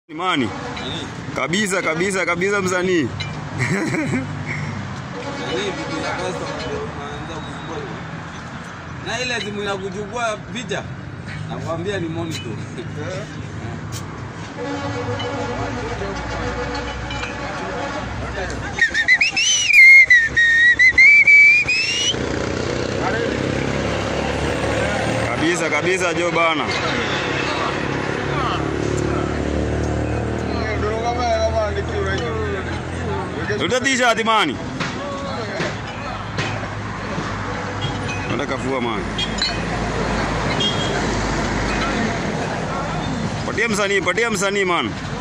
Imani kabisa kabisa kabisa, msanii Nani vitu za customer ndio unaanza kusumbua. Na ile simu ya kuchukua picha nakwambia ni monitor. kabisa kabisa, jo bana, tuta t-shirt mani, enda kafua mani, patia msanii, patia msanii man.